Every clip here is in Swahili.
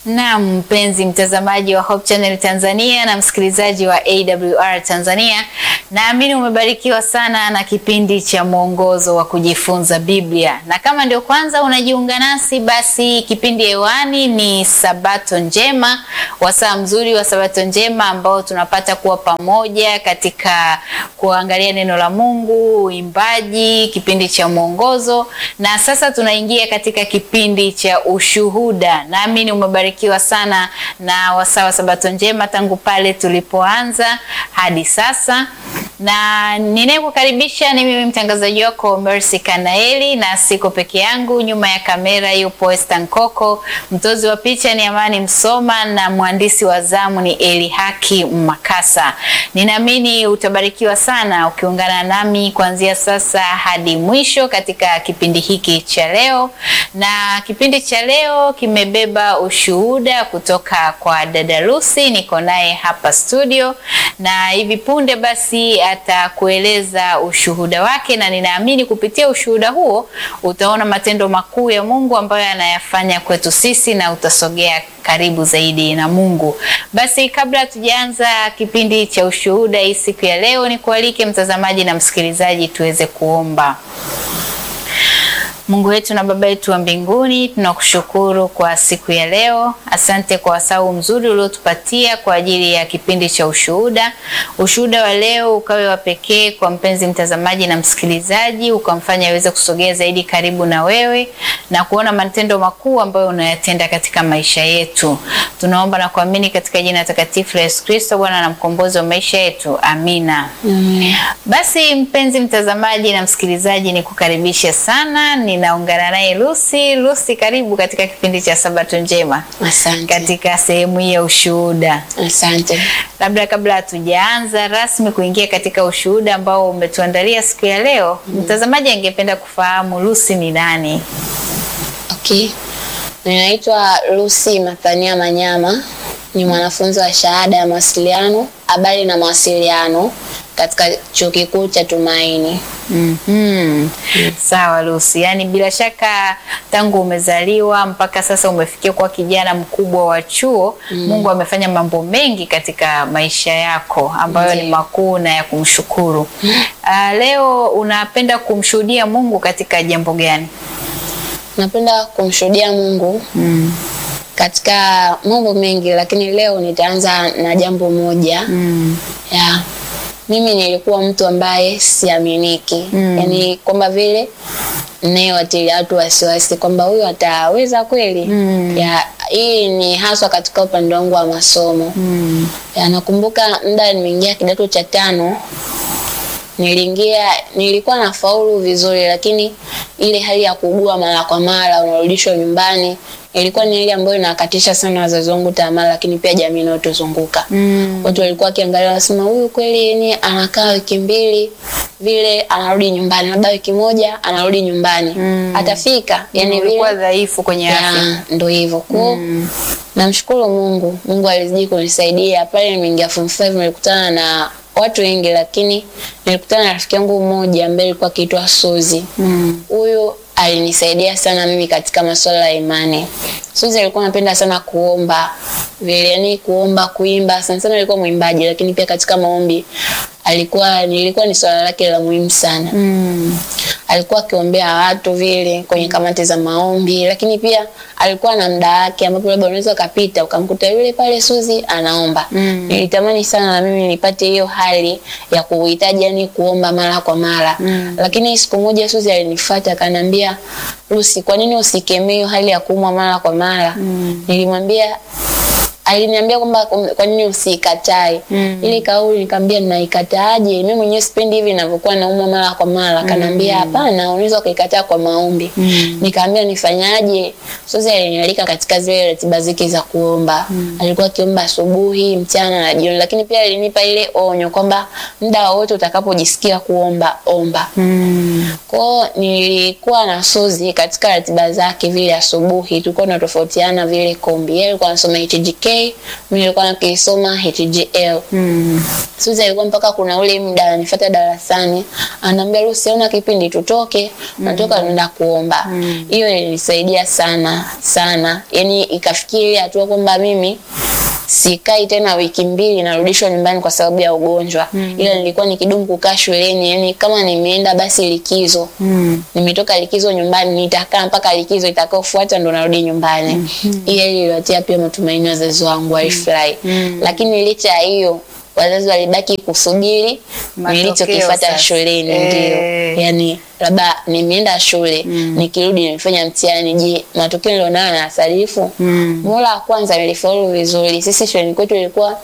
Na mpenzi mtazamaji wa Hope Channel Tanzania na msikilizaji wa AWR Tanzania, naamini umebarikiwa sana na kipindi cha mwongozo wa kujifunza Biblia, na kama ndio kwanza unajiunga nasi, basi kipindi hewani ni Sabato Njema, wasaa mzuri wa Sabato Njema ambao tunapata kuwa pamoja katika kuangalia neno la Mungu, uimbaji, kipindi cha mwongozo, na sasa tunaingia katika kipindi cha ushuhuda. Naamini umebarikiwa kiwa sana na wasaa wa Sabato Njema tangu pale tulipoanza hadi sasa, na ninayekukaribisha ni mimi mtangazaji wako Mercy Kanaeli, na siko peke yangu. Nyuma ya kamera yupo Esther Nkoko, mtozi wa picha ni Amani Msoma na mwandishi wa zamu ni Eli Haki Makasa. Ninaamini utabarikiwa sana ukiungana nami kuanzia sasa hadi mwisho katika kipindi hiki cha leo, na kipindi cha leo kimebeba ushuhuda kutoka kwa dada Lucy, niko naye hapa studio, na hivi punde basi atakueleza ushuhuda wake, na ninaamini kupitia ushuhuda huo utaona matendo makuu ya Mungu ambayo anayafanya kwetu sisi na utasogea karibu zaidi na Mungu. Basi kabla tujaanza kipindi cha ushuhuda hii siku ya leo, ni kualike mtazamaji na msikilizaji tuweze kuomba. Mungu wetu na Baba yetu wa mbinguni, tunakushukuru kwa siku ya leo. Asante kwa wasau mzuri uliotupatia kwa ajili ya kipindi cha ushuhuda. Ushuhuda wa leo ukawe wa pekee kwa mpenzi mtazamaji na msikilizaji, ukamfanya aweze kusogea zaidi karibu na wewe na kuona matendo makuu ambayo unayatenda katika maisha yetu. Tunaomba na kuamini katika jina takatifu la Yesu Kristo, Bwana na mkombozi wa maisha yetu. Amina. Mm. Basi mpenzi mtazamaji na msikilizaji, nikukaribishe sana ni naungana naye Lucy. Lucy, karibu katika kipindi cha Sabato Njema, Asante. katika sehemu hii ya ushuhuda. Asante. Labda kabla hatujaanza rasmi kuingia katika ushuhuda ambao umetuandalia siku ya leo, mtazamaji angependa kufahamu Lucy ni nani? Okay. Ninaitwa Lucy Mathania Manyama, ni mwanafunzi wa shahada ya mawasiliano, habari na mawasiliano katika Chuo Kikuu cha Tumaini. Mhm. Sawa Lucy, yaani bila shaka tangu umezaliwa mpaka sasa umefikia kuwa kijana mkubwa wa chuo, Mungu amefanya mambo mengi katika maisha yako ambayo ni Ndiyo. makuu na ya kumshukuru. Ah, leo unapenda kumshuhudia Mungu katika jambo gani? Napenda kumshuhudia Mungu katika mambo mengi, lakini leo nitaanza na jambo moja. ya mimi nilikuwa mtu ambaye siaminiki Mm. yaani kwamba vile nayewatilia watu wasiwasi kwamba huyu ataweza kweli Mm. ya hii ni haswa katika upande wangu wa masomo ya nakumbuka muda nimeingia kidato cha tano niliingia nilikuwa na faulu vizuri lakini ile hali ya kuugua mara kwa mara unarudishwa nyumbani ilikuwa ni ile ambayo inakatisha sana wazazi wangu tamaa lakini pia jamii inayotuzunguka Mm. watu walikuwa wakiangalia wanasema huyu kweli ni anakaa wiki mbili vile anarudi nyumbani labda wiki moja anarudi nyumbani Mm. atafika yani ulikuwa vile dhaifu kwenye afya. ya, ndo hivyo kwao Mm. namshukuru mungu mungu alizidi kunisaidia pale nimeingia form 5 nilikutana na watu wengi lakini nilikutana na rafiki yangu mmoja ambaye alikuwa akiitwa suzi Mm. huyu alinisaidia sana mimi katika masuala ya imani. Suzi alikuwa anapenda sana kuomba vile, yani kuomba, kuimba. Sana sana alikuwa mwimbaji, lakini pia katika maombi alikuwa nilikuwa ni swala lake la muhimu sana. Mm. Alikuwa akiombea watu vile kwenye kamati za maombi, lakini pia alikuwa na muda wake ambapo labda unaweza ukapita ukamkuta yule pale Suzi anaomba. Mm. Nilitamani sana na mimi nipate hiyo hali ya kuhitaji yani kuomba mara kwa mara. Mm. Lakini siku moja Suzi alinifuata akaniambia, Lucy, kwa nini usikemee hiyo hali ya kuumwa mara kwa mara? Mm. Nilimwambia aliniambia kwamba kum- kwa nini usikatae Mm. ile kauli nikamwambia naikataaje mimi mwenyewe sipendi hivi ninavyokuwa naumwa mara kwa mara akaniambia hapana unaweza ukaikataa kwa maombi Mm. nikamwambia nifanyaje sasa alinialika katika zile ratiba zake za kuomba alikuwa akiomba asubuhi mchana na jioni lakini pia alinipa ile onyo kwamba muda wowote utakapojisikia kuomba omba Mm. kwao nilikuwa na Suzi katika ratiba zake vile asubuhi tulikuwa tunatofautiana vile kombi yeye alikuwa anasoma HJK mimi nilikuwa nikisoma HGL. Mm. Suzi alikuwa mpaka kuna ule muda ananifuata darasani, ananiambia Lucy, ona kipindi tutoke, natoka tunaenda kuomba. Hiyo ilinisaidia sana sana, yani ikafikia ile hatua kwamba mimi sikai tena wiki mbili narudishwa nyumbani kwa sababu ya ugonjwa ila nilikuwa nikidumu kukaa shuleni yani kama nimeenda basi likizo Mm. nimetoka likizo nyumbani nitakaa mpaka likizo itakayofuata ndo narudi nyumbani hiyo iliwatia pia matumaini wazazi wangu walifurahi lakini licha ya hiyo wazazi walibaki kusubiri Matokeo nilichokifata sasa. shuleni Eh. ndio yani labda nimeenda shule nikirudi nimefanya mtihani je matokeo nilionayo na sarifu Mm. Muhula wa kwanza nilifaulu vizuri. Sisi shuleni kwetu ilikuwa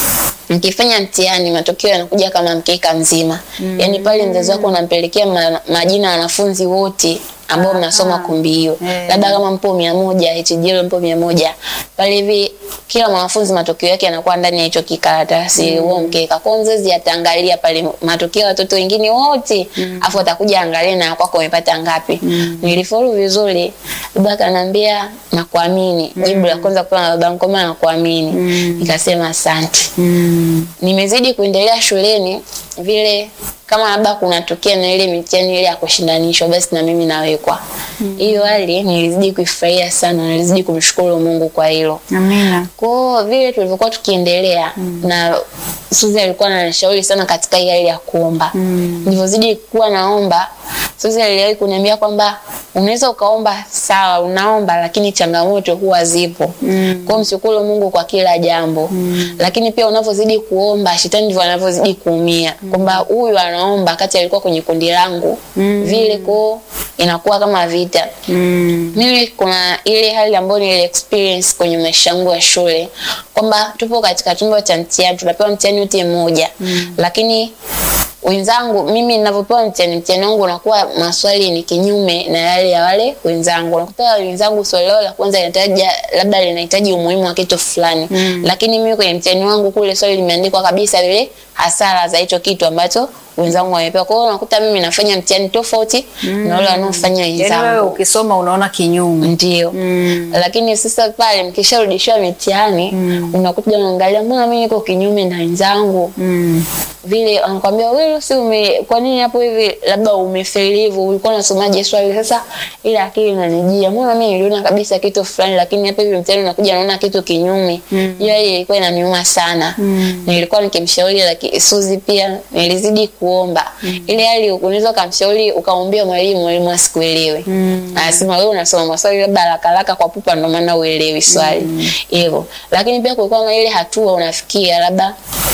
mkifanya mtihani matokeo yanakuja kama mkeka mzima. Yaani pale mzazi wako unampelekea ma, majina ya wanafunzi wote ambao mnasoma kumbi hiyo. Eh. Labda kama mpo mia moja, HGL mpo mia moja. Pale hivi kila mwanafunzi matokeo yake yanakuwa ndani ya hicho kikaratasi huo mkeka. Kwa hiyo mzazi ataangalia pale matokeo ya watoto wengine wote, afu atakuja angalia na kwako umepata ngapi. Nilifaulu vizuri. Baba akaniambia nakuamini. Jibu la kwanza kutoka na babangu kwamba nakuamini. Nikasema asante Mm. nimezidi kuendelea shuleni vile kama labda kunatokea na ile mitihani ile ya kushindanishwa basi na mimi nawekwa hiyo hali nilizidi kuifurahia sana nilizidi kumshukuru Mungu kwa hilo Amina. kwa vile tulivyokuwa tukiendelea na Suzi alikuwa ananishauri sana katika hii hali ya kuomba Mm. nilivyozidi kuwa naomba Suzi aliwahi kuniambia kwamba unaweza ukaomba sawa unaomba lakini changamoto huwa zipo Mm. kwa hiyo mshukuru Mungu kwa kila jambo lakini pia unavyozidi kuomba shetani ndivyo anavyozidi kuumia kwamba huyu anaomba kati alikuwa kwenye kundi langu Mm. vile ko inakuwa kama vita Mm. mimi kuna ile hali ambayo nili experience kwenye maisha yangu ya shule kwamba tupo katika chumba cha mtihani tunapewa mtihani wote mmoja lakini wenzangu mimi ninavyopewa mtihani mtihani wangu unakuwa maswali ni kinyume na yale ya wale wenzangu unakuta wenzangu swali lao la kwanza linahitaji labda linahitaji umuhimu wa kitu fulani lakini mimi kwenye mtihani wangu kule swali limeandikwa kabisa vile hasara za hicho kitu ambacho wenzangu wamepewa kwa hiyo unakuta mimi nafanya mtihani tofauti na wale wanaofanya Yaani wewe wenzangu ukisoma unaona kinyume. ndio Mm. lakini sasa pale mkisharudishiwa mitihani unakuja unaangalia mbona mimi niko kinyume na wenzangu Mm. vile anakwambia wewe si ume kwa nini hapo hivi labda umefeli hivyo ulikuwa unasomaje swali sasa ile akili inanijia mbona mimi niliona kabisa kitu fulani lakini hapa hivi mtihani unakuja naona kitu kinyume hiyo ile ilikuwa inaniuma sana Mm. nilikuwa nikimshauri lakini Suzi pia nilizidi kuomba ile hali unaweza ukamshauri ukamwambia mwalimu mwalimu asikuelewe Mm. anasema wewe unasoma maswali labda haraka haraka kwa pupa ndio maana uelewi swali hivyo lakini pia kulikuwa na ile hatua unafikia labda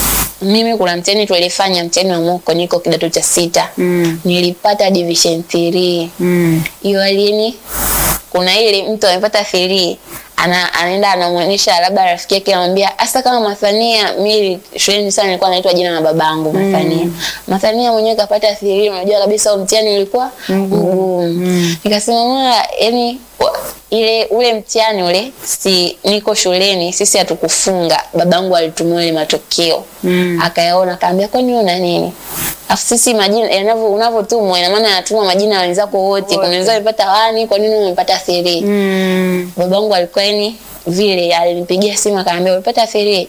mimi kuna mtihani tulifanya mtihani wa moko niko kidato cha sita Mm. nilipata division 3 Mm. hiyo alini kuna ile mtu amepata 3 ana anaenda anamuonyesha labda rafiki yake anamwambia hasa kama Mathania mimi shuleni sana nilikuwa naitwa jina la babangu Mathania Mathania mwenyewe kapata 3 unajua kabisa huo mtihani ulikuwa mgumu nikasema mwana yani wa- ile ule mtihani ule si niko shuleni sisi hatukufunga babangu alitumia ile matokeo Mm. akayaona akaambia kwani wewe una nini afu sisi majina yanavyo unavyotumwa ina maana yanatuma majina ya wenzako wote kuna wenzao wamepata wani kwa nini umepata 3 Mm. babangu alikuwa yani vile alinipigia simu akaniambia umepata 3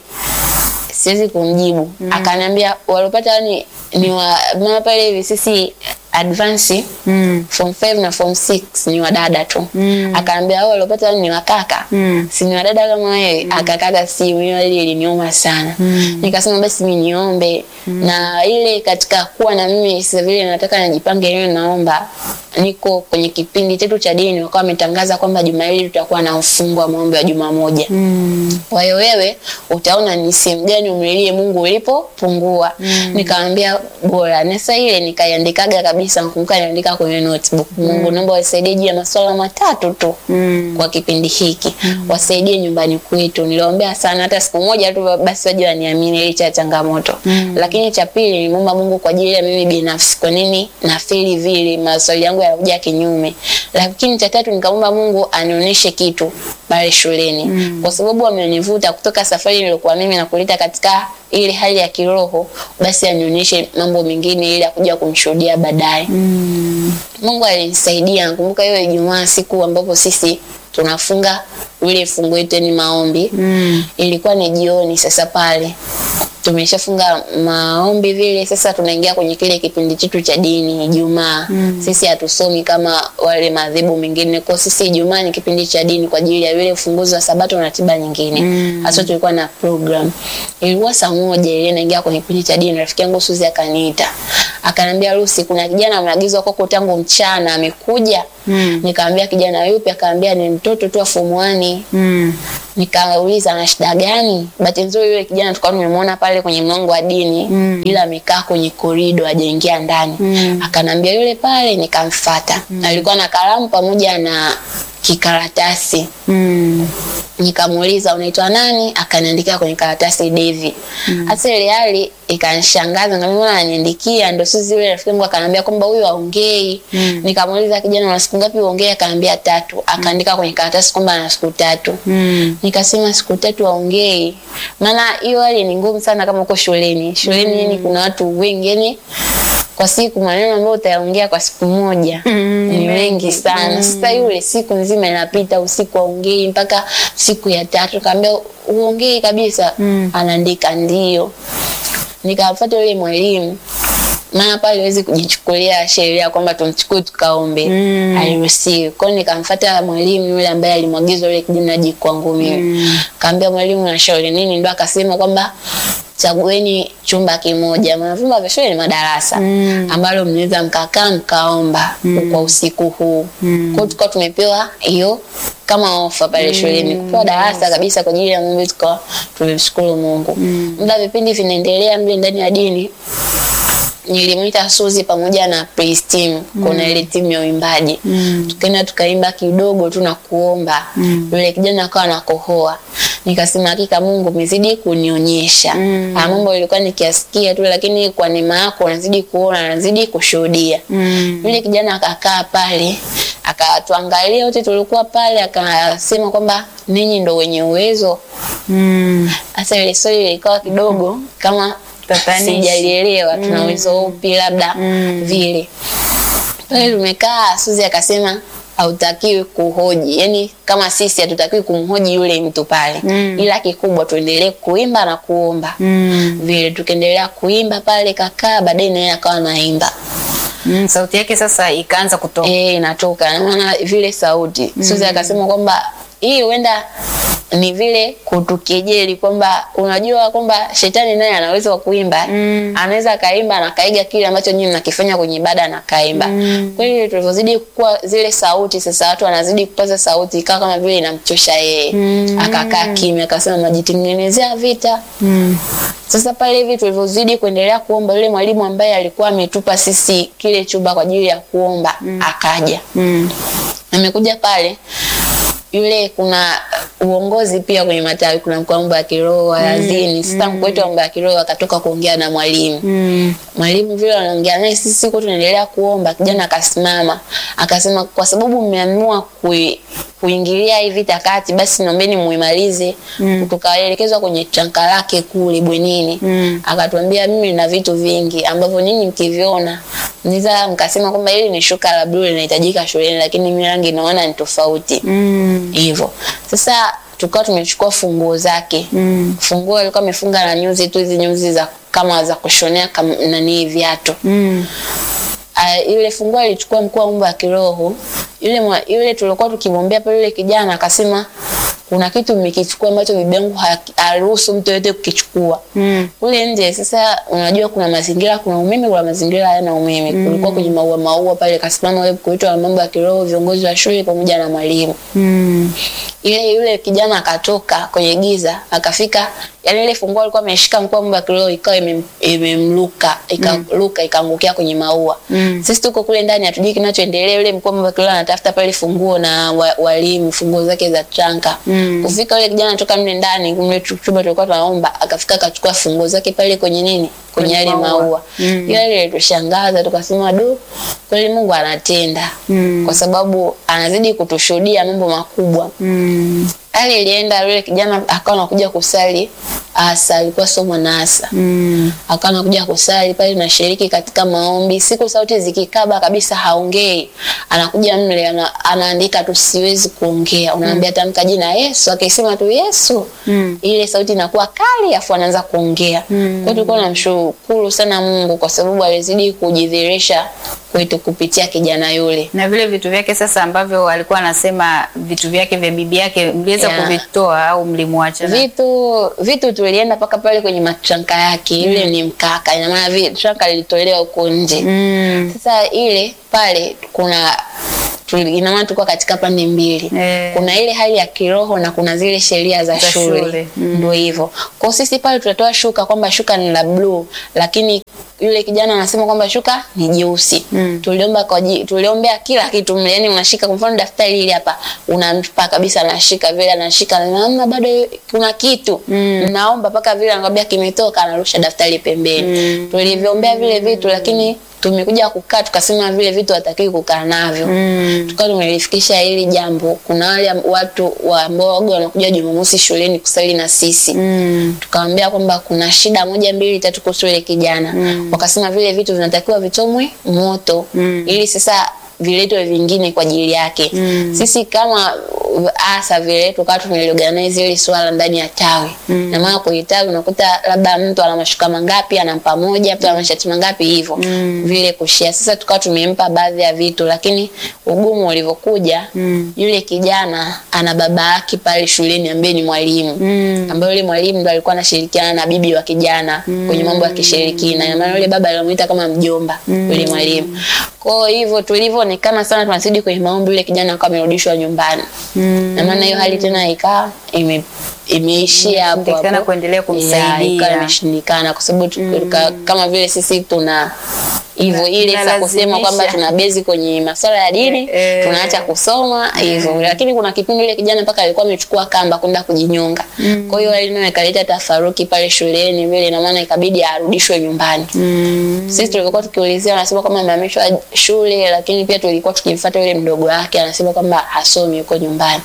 siwezi kumjibu akaniambia waliopata wani ni wa maana pale hivi sisi advance Mm. form 5 na form 6 ni wadada tu Mm. akaambia hao waliopata wani ni wakaka Mm. si ni wadada kama wewe akakata simu hiyo ile iliniuma sana Mm. nikasema basi mimi niombe na ile katika kuwa na mimi sasa vile nataka nijipange leo naomba niko kwenye kipindi chetu cha dini wakawa wametangaza kwamba juma hili tutakuwa na mfungo wa maombi wa juma moja Mm. kwa hiyo wewe utaona ni sehemu gani umlilie Mungu ulipopungua. Nikamwambia bora. Na sasa ile nikaiandikaga kabisa, nakumbuka niandika kwenye notebook. Mungu naomba wasaidie juu ya masuala matatu tu Mm. kwa kipindi hiki. Wasaidie nyumbani kwetu. Niliombea sana hata siku moja tu basi waje waniamini licha ya changamoto. Lakini cha pili nimeomba Mungu kwa ajili ya mimi binafsi. Kwa nini nafeli vile maswali yangu yanakuja kinyume. Lakini cha tatu nikaomba Mungu anionyeshe kitu pale shuleni kwa sababu amenivuta kutoka safari niliyokuwa mimi na kuleta katika ile hali ya kiroho, basi anionyeshe mambo mengine ili akuja kumshuhudia baadaye. Mm. Mungu alinisaidia. Nakumbuka hiyo Ijumaa, siku ambapo sisi tunafunga ule fungu wetu ni maombi Mm. ilikuwa ni jioni sasa pale tumeshafunga maombi vile sasa tunaingia kwenye kile kipindi chetu cha dini Ijumaa Mm. sisi hatusomi kama wale madhehebu mengine kwa sisi Ijumaa ni kipindi cha dini kwa ajili ya vile ufunguzi wa sabato na ratiba nyingine Mm. hasa tulikuwa na program ilikuwa saa moja ile naingia kwenye kipindi cha dini rafiki yangu Suzi akaniita akaniambia Lucy kuna kijana ameagizwa kwako tangu mchana amekuja Mm. nikamwambia kijana yupi akaambia ni mtoto tu wa form 1 Mm. nikauliza ana shida gani bahati nzuri yule kijana tulikuwa tumemwona pale kwenye mlango wa dini Mm. ila amekaa kwenye korido hajaingia ndani Mm. akanambia yule pale nikamfata alikuwa na kalamu pamoja na kikaratasi Mm. nikamuuliza unaitwa nani akaniandikia kwenye karatasi Devi hasa ile hali ikanishangaza ngamwona ananiandikia ndo sisi yule rafiki yangu akaniambia kwamba huyu aongei Mm. nikamuuliza kijana una siku ngapi uongee akaniambia tatu akaandika kwenye karatasi kwamba ana siku tatu Mm. nikasema siku tatu aongei maana hiyo hali ni ngumu sana kama uko shuleni shuleni yani kuna watu wengi yani kwa siku maneno ambayo utayaongea kwa siku moja Mm, ni mengi. mengi sana sasa yule siku nzima inapita usiku aongei mpaka siku ya tatu kaambia uongei kabisa Mm. anaandika ndio nikamfuata yule mwalimu maana pale huwezi kujichukulia sheria kwamba tumchukue tukaombe Mm. hairuhusiwi kwao nikamfuata mwalimu yule ambaye alimwagiza yule kijana aje kwangu mimi Mm. kaambia mwalimu nashauri nini ndo akasema kwamba chagueni chumba kimoja maana vyumba vya shule ni madarasa Mm. ambalo mnaweza mkakaa mkaomba kwa usiku huu Mm. kwao tukawa tumepewa hiyo kama ofa pale shuleni kupewa darasa kabisa kwa ajili ya Mungu tukawa tumemshukuru Mungu muda vipindi vinaendelea mle ndani ya dini nilimwita Suzi pamoja na praise team kuna ile timu ya uimbaji Mm. tukaenda tukaimba kidogo tu na kuomba Mm. yule kijana akawa anakohoa nikasema hakika Mungu umezidi kunionyesha Mm. Ah, mambo ilikuwa nikiasikia tu lakini kwa neema yako nazidi kuona nazidi kushuhudia Mm. yule kijana akakaa pale akatuangalia wote tulikuwa pale akasema kwamba ninyi ndo wenye uwezo Mm. hasa ile swali likawa kidogo kama Tatanishi. sijalielewa tuna uwezo upi labda Mm. vile pale tumekaa Suzi akasema hautakiwi kuhoji yani kama sisi hatutakiwi kumhoji yule mtu pale Mm. ila kikubwa tuendelee kuimba na kuomba Mm. vile tukaendelea kuimba pale kakaa baadaye naye akawa naimba Mm. Sauti yake sasa ikaanza kutoka. eh inatoka na maana vile sauti mm. Suzi akasema kwamba hii huenda ni vile kutukejeli kwamba unajua kwamba shetani naye anaweza wa kuimba Mm. anaweza akaimba na kaiga kile ambacho nyinyi mnakifanya kwenye ibada na kaimba Mm. kwa hiyo tulivyozidi kukua zile sauti sasa watu wanazidi kupaza sauti ikawa kama vile inamchosha yeye Mm. akakaa kimya akasema mnajitengenezea vita Mm. sasa pale hivi tulivyozidi kuendelea kuomba, yule mwalimu ambaye alikuwa ametupa sisi kile chumba kwa ajili ya kuomba akaja. Mm. Amekuja pale yule, kuna uongozi pia kwenye matawi, kuna mkuu wa mambo ya kiroho wa yazini. Sasa mkuu wetu wa mambo ya kiroho akatoka kuongea na mwalimu Mm. mwalimu vile wanaongea naye, sisi siku tunaendelea kuomba, kijana akasimama akasema, kwa sababu mmeamua kui, kuingilia hii vita kati, basi naombeni muimalize. Mm. Tukaelekezwa kwenye chanka lake kule bwenini Mm. akatuambia, mimi nina vitu vingi ambavyo nyinyi mkiviona mnaweza mkasema kwamba hili ni shuka la blue linahitajika shuleni, lakini mimi rangi naona ni tofauti Mm. hivyo. Sasa tukawa tumechukua funguo zake Mm. funguo alikuwa amefunga na nyuzi tu hizi nyuzi za kama za kushonea kam, nani viatu Mm. uh, yule funguo alichukua mkuu wa mambo ya kiroho yule mwa, yule tulikuwa tukimwombea pale yule kijana akasema kuna kitu mmekichukua ambacho bibi yangu ha- haruhusu mtu yote kukichukua Mm. kule nje sasa unajua kuna mazingira kuna umeme kuna mazingira hayana umeme kulikuwa kwenye maua maua pale kasimama yule mkuu wetu wa mambo ya kiroho viongozi wa shule pamoja na mwalimu Mm. ile yule kijana akatoka kwenye giza akafika yani ile funguo alikuwa ameshika mkuu wa mambo ya kiroho ikawa imem- imemluka ikaruka ikaangukia kwenye maua Mm. sisi tuko kule ndani hatujui kinachoendelea yule mkuu wa mambo ya kiroho anatafuta pale funguo na wa- walimu funguo zake za tranka Mm. kufika yule kijana toka mle ndani mle chu- chumba tulikuwa tunaomba akafika akachukua funguo zake pale kwenye nini kwenye Kwenye yale maua. maua Mm. ile ile ilitushangaza tukasema du kweli Mungu anatenda Mm. kwa sababu anazidi kutushuhudia mambo makubwa Mm. hali ilienda yule kijana akawa anakuja kusali asa, alikuwa sio mwanaasa Mm. akawa anakuja kusali pale, nashiriki katika maombi. Siku sauti zikikaba kabisa, haongei, anakuja mle ana, anaandika tu, siwezi kuongea. Unaambia tamka jina Yesu, akisema tu Yesu Mm. ile sauti inakuwa kali, afu anaanza kuongea. Kwa hiyo tulikuwa tunamshukuru sana Mungu kwa sababu alizidi kujidhihirisha kwetu kupitia kijana yule. Na vile vitu vyake sasa ambavyo alikuwa anasema vitu vyake vya bibi yake mliweza Yeah. kuvitoa au mlimwacha? na- Vitu vitu tulienda mpaka pale kwenye matranka yake, ile ni mkaka, ina maana vile tranka lilitolewa huko nje. Mm. Sasa ile pale kuna tuli- ina maana tulikuwa katika pande mbili Eh. kuna ile hali ya kiroho na kuna zile sheria za, Za shule, shule. Mm. ndio hivyo. Kwa sisi pale tutatoa shuka kwamba shuka ni la bluu, lakini yule kijana anasema kwamba shuka ni jeusi. Mm. Tuliomba kwa ji- tuliombea kila kitu mle, yani unashika kwa mfano daftari hili hapa, unampa kabisa, anashika vile, anashika namna, bado kuna kitu Mm. naomba mpaka vile anakwambia kimetoka, anarusha daftari pembeni. Mm. Tulivyombea vile vitu, lakini tumekuja kukaa tukasema vile vitu hatakiwi kukaa navyo Mm. tukawa tumelifikisha hili jambo. Kuna wale am- watu wa ambao waga wanakuja Jumamosi shuleni kusali na sisi Mm. tukawaambia kwamba kuna shida moja mbili tatu kuhusu ile kijana Mm. wakasema vile vitu vinatakiwa vichomwe moto Mm. ili sasa viletwe vingine kwa ajili yake Mm. sisi kama uh, asa vile tukawa tumeliorganize ile swala ndani ya tawi Mm. na maana kwenye tawi unakuta labda mtu ana mashuka mangapi anampa moja mtu ana mashati mangapi hivyo Mm. vile kushia sasa tukawa tumempa baadhi ya vitu lakini ugumu ulivyokuja Mm. yule kijana ana baba yake pale shuleni ambaye ni mwalimu Mm. ambayo yule mwalimu ndo alikuwa anashirikiana na bibi wa kijana kwenye mambo ya kishirikina. Ina maana yule baba alimuita kama mjomba yule mwalimu. Kwa hivyo tulivyoonekana sana tunazidi kwenye maombi, yule kijana akawa amerudishwa nyumbani. Mm. Na maana hiyo hali tena ikawa ime imeishia hapo Imeshindikana hapo. kuendelea kumsaidia. Ya, ikawa imeshindikana kwa sababu tu- ka- kama vile sisi tuna hivyo Na- ile sa kusema kwamba tunalazimisha. tuna bezi kwenye masuala ya dini Eh. tunaacha kusoma hivyo lakini kuna kipindi ile kijana mpaka alikuwa amechukua kamba kwenda kujinyonga kwa hiyo hali nayo ikaleta tafaruki pale shuleni vile na maana ikabidi arudishwe nyumbani Mm. sisi tulikuwa tukiulizia anasema kwamba amehamishwa shule lakini pia tulikuwa tukimfuata yule mdogo wake anasema kwamba hasomi yuko nyumbani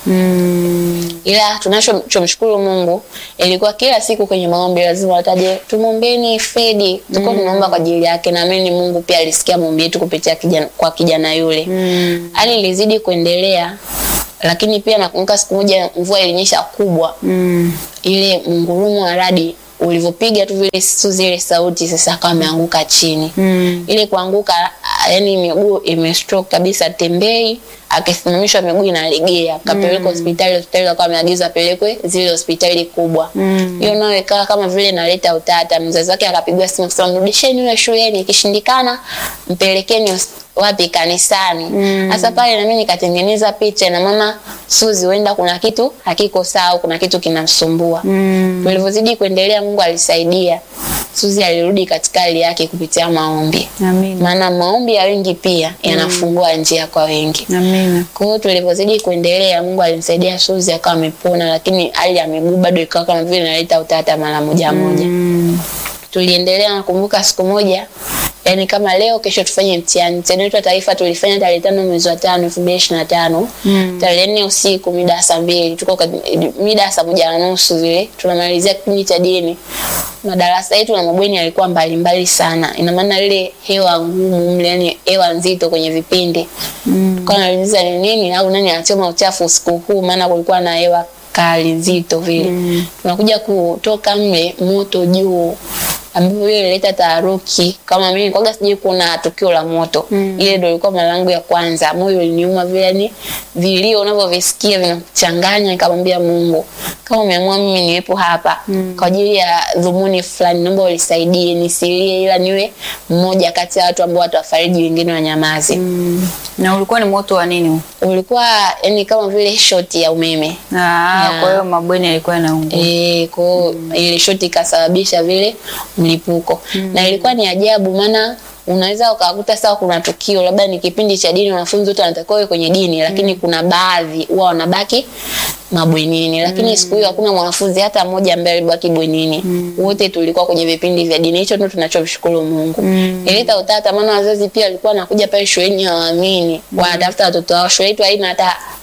Mm. ila tunachomshukuru Mungu ilikuwa kila siku kwenye maombi lazima wataje tumwombeni Fredi, tulikuwa tunaomba kwa ajili yake. Naamini Mungu pia alisikia maombi yetu kupitia kijana, kwa kijana yule. Mm. Hali ilizidi kuendelea, lakini pia nakumbuka siku moja mvua ilinyesha kubwa, Mm. ile mungurumo wa radi ulivyopiga tu vile su zile sauti, sasa akawa ameanguka chini Mm. ile kuanguka, ah, yani miguu imestroke kabisa, tembei akisimamishwa miguu inalegea, akapelekwa hospitali. Hospitali akawa ameagizwa apelekwe zile hospitali kubwa. Mm. Hiyo nayo ikawa kama vile inaleta utata. Mzazi wake akapigwa simu kusema mrudisheni yule shuleni, ikishindikana mpelekeni hos- wapi kanisani. Mm. Sasa pale na mimi nikatengeneza picha na mama Suzi, huenda kuna kitu hakiko sawa, kuna kitu kinamsumbua. Mm. Tulivyozidi kuendelea, Mungu alisaidia. Suzi alirudi katika hali yake kupitia maombi Amina. maana maombi ya wengi pia yanafungua njia kwa wengi. Amina. Kwa hiyo tulivyozidi kuendelea, Mungu alimsaidia Suzi akawa amepona, lakini hali ya miguu bado ikawa kama vile inaleta utata mara moja moja. Mm. Tuliendelea, nakumbuka siku moja, yani kama leo kesho tufanye mtihani. Mtihani wetu wa taifa tulifanya tarehe tano mwezi wa tano elfu mbili ishirini na tano Mm. tarehe nne usiku mida ya saa mbili tuko kat- mida ya saa moja na nusu vile tunamalizia kipindi cha dini. Madarasa yetu na mabweni yalikuwa mbalimbali sana, ina maana ile hewa ngumu mle, yani hewa nzito kwenye vipindi Mm. tukawa nauliza ni nini au nani anachoma uchafu usiku huu, maana kulikuwa na hewa kali nzito vile Mm. tunakuja kutoka mle moto juu ambapo hiyo ilileta taharuki. Kama mimi kwaga sijui kuna tukio la moto Mm. ile ndio ilikuwa mara yangu ya kwanza. Moyo uliniuma vile, yani vilio unavyovisikia vinakuchanganya. Nikamwambia Mungu, kama umeamua mimi niwepo hapa Mm. kwa ajili ya dhumuni fulani, naomba unisaidie nisilie, ila niwe mmoja kati ya watu ambao watawafariji wengine wanyamaze. Mm. Na ulikuwa ni moto wa nini? huu? Ulikuwa yani kama vile shoti ya umeme Ah, Yeah. kwa hiyo mabweni yalikuwa yanaungua. Eh, kwa hiyo ile shoti ikasababisha vile mlipuko na ilikuwa ni ajabu, maana unaweza ukakuta sawa, kuna tukio labda ni kipindi cha dini, wanafunzi wote wanatakiwa wawe kwenye dini, lakini kuna baadhi huwa wanabaki mabwenini, lakini siku hiyo hakuna mwanafunzi hata mmoja ambaye alibaki bwenini. Wote tulikuwa kwenye vipindi vya dini. Hicho ndio tunachomshukuru Mungu. Mm. Ileta utata, maana wazazi pia walikuwa wanakuja pale shuleni hawaamini, wanatafuta watoto wao. Shule yetu haina hata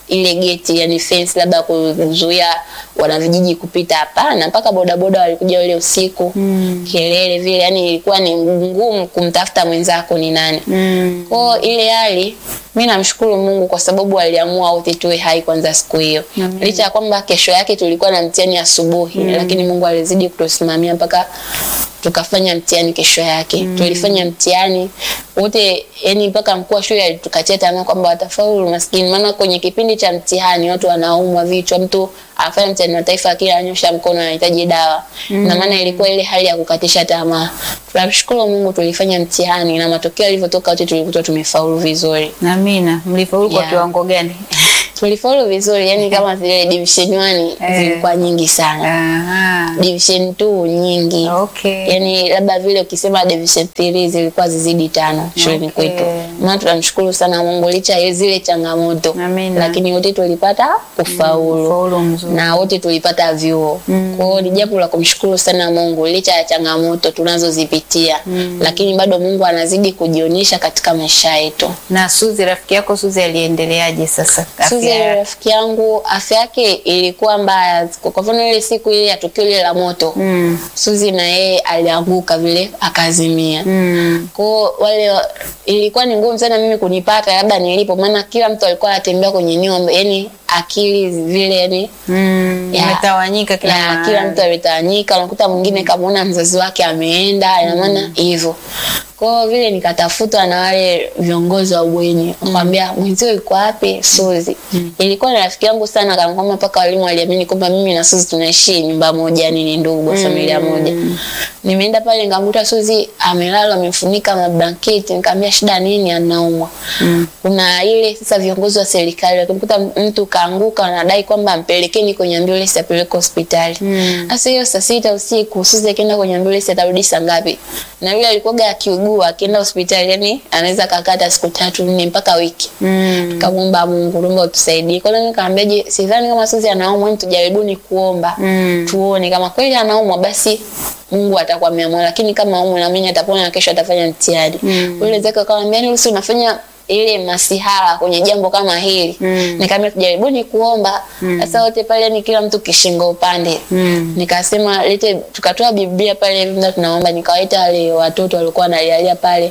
ile geti yani fence labda kuzuia wanavijiji kupita hapana mpaka bodaboda walikuja ule usiku mm. kelele vile yani ilikuwa ni ngumu kumtafuta mwenzako ni nani Mm. kwao ile hali mi namshukuru mungu kwa sababu aliamua wote tuwe hai kwanza siku hiyo Amen. licha ya kwamba kesho yake tulikuwa na mtihani asubuhi lakini mungu alizidi kutusimamia mpaka tukafanya mtihani kesho yake tulifanya mtihani wote yani mpaka mkuu wa shule alitukatia tamaa kwamba watafaulu maskini maana kwenye kipindi cha mtihani watu wanaumwa vichwa mtu afanya mtihani wa taifa akili anyosha mkono anahitaji dawa na maana ilikuwa ile hali ya kukatisha tamaa tunamshukuru mungu tulifanya mtihani na matokeo yalivyotoka wote tulikuta tumefaulu vizuri Amina. Mlifaulu kwa Yeah. kiwango gani? tulifaulu vizuri yani kama zile division 1 Eh. zilikuwa nyingi sana Aha. division 2 nyingi Okay. yani labda vile ukisema division 3 zilikuwa zizidi tano shuleni Okay. kwetu maana tunamshukuru sana mungu licha ya zile changamoto Amina. lakini wote tulipata kufaulu Faulu mzuri. na wote tulipata vyuo mm. kwao ni jambo la kumshukuru sana mungu licha ya changamoto tunazozipitia mm. lakini bado mungu anazidi kujionyesha katika maisha yetu Na Suzi rafiki yako Suzi aliendeleaje sasa? Suzi Afya yake? rafiki yangu afya yake ilikuwa mbaya kwa mfano ile siku ile ya tukio ile la moto Mm. Suzi na yeye alianguka vile akazimia Mm. kwao wale wa- ilikuwa ni ngumu sana mimi kunipata labda nilipo maana kila mtu alikuwa anatembea kwenye nyumba yani akili vile yani Mm. Ya. Imetawanyika kila ya, mahali. kila mtu ametawanyika unakuta mwingine kamwona mzazi wake ameenda ina maana hivyo kwao vile nikatafutwa na wale viongozi wa bweni wakwambia mwenzio iko wapi Suzi ilikuwa ni rafiki yangu sana kana kwamba mpaka walimu waliamini kwamba mimi na Suzi tunaishi nyumba moja yani ni ndugu wa familia moja nimeenda pale nikamkuta Suzi amelala amefunika mablanketi nikamwambia shida nini anaumwa kuna ile sasa viongozi wa serikali wakimkuta mtu kaanguka wanadai kwamba ampelekeni kwenye ambulance apeleke hospitali sasa hiyo saa sita usiku Suzi akienda kwenye ambulance atarudi saa ngapi na yule alikuwaga akiugua akienda hospitali yani anaweza kakata siku tatu nne mpaka wiki Mm. tukamwomba Mungu naomba utusaidie. Kwa hiyo nikamwambia je, sidhani kama Suzi anaumwa, ni tujaribuni kuomba Mm. tuone kama kweli anaumwa, basi Mungu atakuwa ameamua, lakini kama aumwa na mimi atapona na kesho atafanya mtihani. Mm. Yule zake akamwambia ni usi unafanya ile masihara kwenye jambo kama hili Mm. nikamwambia tujaribuni kuomba sasa wote pale ni kila mtu kishingo upande Mm. nikasema lete tukatoa biblia pale ndio tunaomba nikawaita wale watoto walikuwa wanalialia pale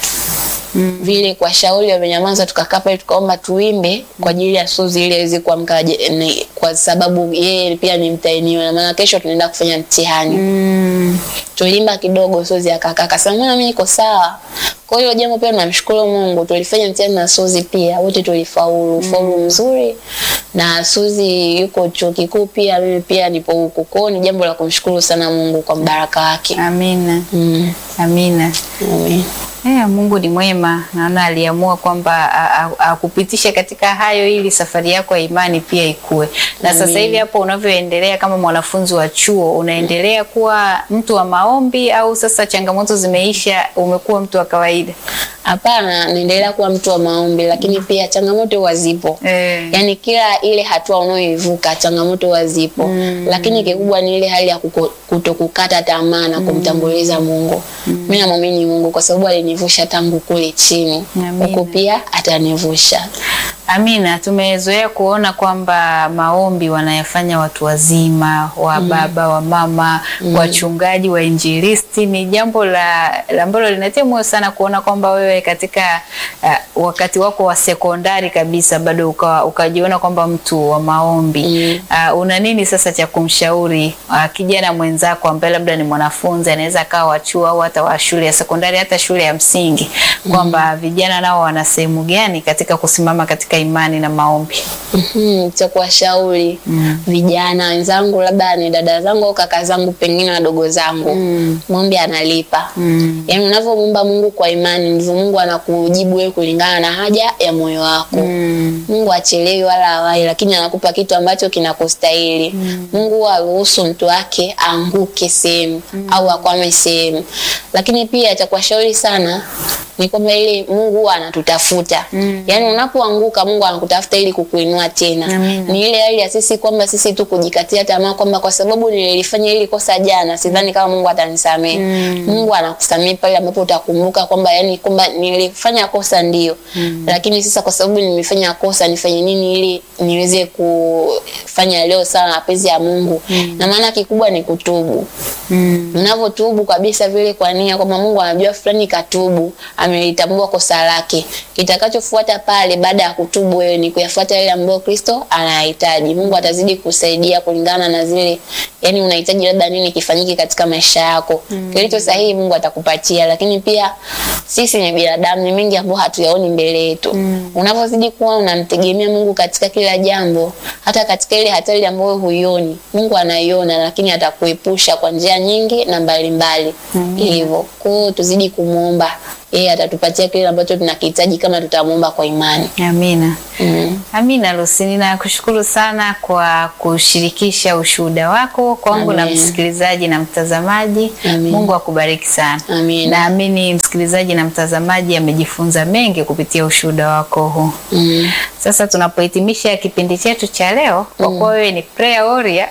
Mm. vile kwa shauri wamenyamaza tukakaa pale tukaomba tuimbe kwa ajili ya Suzi ili aweze kuamka aje- ni- kwa sababu yeye pia ni mtahiniwa na maana kesho tunaenda kufanya mtihani Mm. tulimba kidogo Suzi akakaa akasema mbona mimi niko sawa kwa hiyo jambo pia namshukuru Mungu tulifanya mtihani na Suzi pia wote tulifaulu ufaulu mzuri na Suzi yuko chuo kikuu pia mimi pia nipo huku kwa hiyo ni jambo la kumshukuru sana Mungu kwa mbaraka wake Amina. mm. Amina. Amen. Eh, Mungu ni mwema. Naona aliamua kwamba a- a- akupitishe katika hayo ili safari yako ya imani pia ikue. Na sasa hivi hapo unavyoendelea kama mwanafunzi wa chuo, unaendelea kuwa mtu wa maombi au sasa changamoto zimeisha, umekuwa mtu wa kawaida? Hapana, naendelea kuwa mtu wa maombi, lakini pia changamoto huwa zipo. Eh. Yaani kila ile hatua unayoivuka changamoto huwa zipo, lakini kikubwa ni ile hali ya kuko- kutokukata tamaa na kumtambuliza Mungu. Mimi namwamini Mungu kwa sababu alinivusha tangu kule chini, Amina. huko pia atanivusha. Amina, tumezoea kuona kwamba maombi wanayafanya watu wazima, wa baba, wa mama, wachungaji, wainjilisti. Ni jambo la la ambalo linatia moyo sana kuona kwamba wewe katika uh, wakati wako wa sekondari kabisa bado uka, ukajiona kwamba mtu wa maombi. Mm. Uh, una nini sasa cha kumshauri uh, kijana mwenzako ambaye labda ni mwanafunzi anaweza akawa wa chuo au hata wa shule ya sekondari hata shule ya msingi kwamba vijana nao wana sehemu gani katika kusimama katika imani na maombi? Mhm, cha kuwashauri vijana wenzangu, labda ni dada zangu au kaka zangu, pengine wadogo zangu, maombi analipa. Mm. Yaani unavyomwomba Mungu kwa imani ndivyo Mungu anakujibu wewe kulingana na haja ya moyo wako. Mm. Mungu achelewi wala hawai, lakini anakupa kitu ambacho kinakustahili. Mungu huwa haruhusu mtu wake aanguke sehemu au akwame sehemu. Lakini pia cha kuwashauri sana ni kwamba ile Mungu huwa anatutafuta. Yaani unapoanguka Mungu anakutafuta ili kukuinua tena. Amina. Ni ile hali ya sisi kwamba sisi tu kujikatia tamaa kwamba kwa sababu nilifanya hili kosa jana, sidhani kama Mungu atanisamehe. Mungu anakusamehe pale ambapo utakumbuka kwamba yani kwamba nilifanya kosa ndio. Lakini sasa kwa sababu nimefanya kosa nifanye nini ili niweze kufanya leo sawa na mapenzi ya Mungu. Na maana kikubwa ni kutubu. Mm. Unavyotubu kabisa vile kwa nia kwamba Mungu anajua fulani katubu, amelitambua kosa lake. Kitakachofuata pale baada ya kutubu wewe ni kuyafuata yale ambayo Kristo anayahitaji. Mungu atazidi kusaidia kulingana na zile yani unahitaji labda nini kifanyike katika maisha yako. Kilicho sahihi Mungu atakupatia, lakini pia sisi ni binadamu, ni mengi ambayo hatuyaoni mbele yetu. Unapozidi kuwa unamtegemea Mungu katika kila jambo, hata katika ile hatari ambayo huioni, Mungu anaiona, lakini atakuepusha kwa njia nyingi na mbalimbali. Hivyo, kwa hiyo tuzidi kumuomba, yeye atatupatia kile ambacho tunakihitaji kama tutamuomba kwa imani. Amina. Mm. Amina Lucy, ninakushukuru sana kwa kushirikisha ushuhuda wako kwangu na Amen. msikilizaji na mtazamaji. Amen. Mungu akubariki sana. Amen. Naamini msikilizaji na mtazamaji amejifunza mengi kupitia ushuhuda wako huu. Mm. Sasa tunapohitimisha kipindi chetu cha leo, kwa kuwa wewe ni prayer warrior,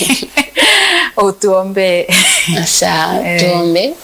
utuombee. Sawa, Eh. tuombe.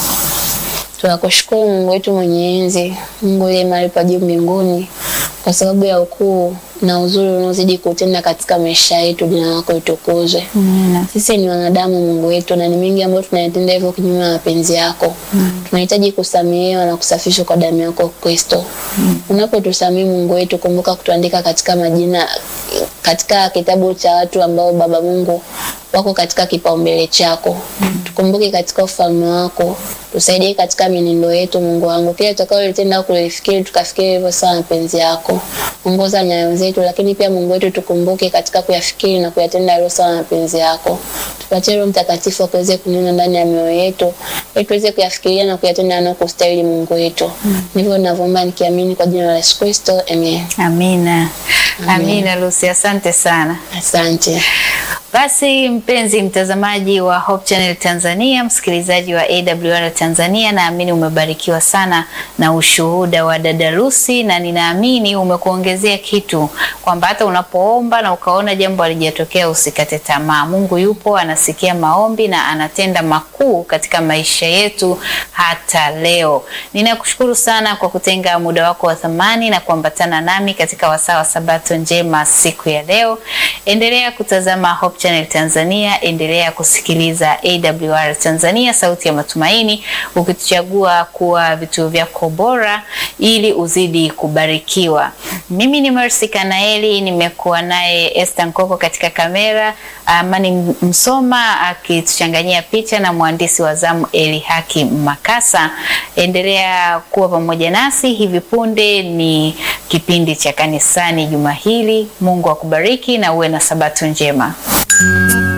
Tunakushukuru Mungu wetu mwenye enzi, Mungu uliye mahali pa juu mbinguni, kwa sababu ya ukuu na uzuri unaozidi kutenda katika maisha yetu. Jina lako litukuzwe. Amina. Sisi ni wanadamu Mungu wetu, na ni mengi ambayo tunayatenda hivyo kinyume na mapenzi yako. Tunahitaji kusamehewa na kusafishwa kwa damu yako Kristo. Unapotusamehe Mungu wetu, kumbuka kutuandika katika majina katika kitabu cha watu ambao Baba Mungu wako katika kipaumbele chako. Tukumbuke katika ufalme wako, tusaidie katika mienendo yetu Mungu wangu, kile tutakaolitenda au kulifikiri tukafikiri hivyo sawa na mapenzi yako. Ongoza nyayo zetu, lakini pia Mungu wetu tukumbuke katika kuyafikiri na kuyatenda yaliyo sawa na mapenzi yako. Tupatie Roho Mtakatifu akaweze kunena ndani ya mioyo yetu, ili tuweze kuyafikiria na kuyatenda yanayokustahili Mungu wetu. Ndivyo ninavyoomba nikiamini kwa jina la Yesu Kristo, amen. Amina. Amina Lucy, asante sana. Asante. Basi mpenzi mtazamaji wa Hope Channel Tanzania, msikilizaji wa AWR Tanzania, naamini umebarikiwa sana na ushuhuda wa dada Lucy, na ninaamini umekuongezea kitu kwamba hata unapoomba na ukaona jambo halijatokea usikate tamaa. Mungu yupo, anasikia maombi na anatenda makuu katika maisha yetu hata leo. Ninakushukuru sana kwa kutenga muda wako wa thamani na kuambatana nami katika wasaa wa Sabato njema siku ya leo. Endelea kutazama Hope Channel Tanzania, endelea kusikiliza AWR Tanzania, sauti ya matumaini, ukituchagua kuwa vituo vyako bora ili uzidi kubarikiwa. Mimi ni Mercy Kanaeli, nimekuwa naye Esther Nkoko katika kamera, Amani Msoma akituchanganyia picha na mwandishi wa zamu Eli Haki Makasa. Endelea kuwa pamoja nasi. Hivi punde ni kipindi cha kanisani juma hili. Mungu akubariki na uwe na sabato njema.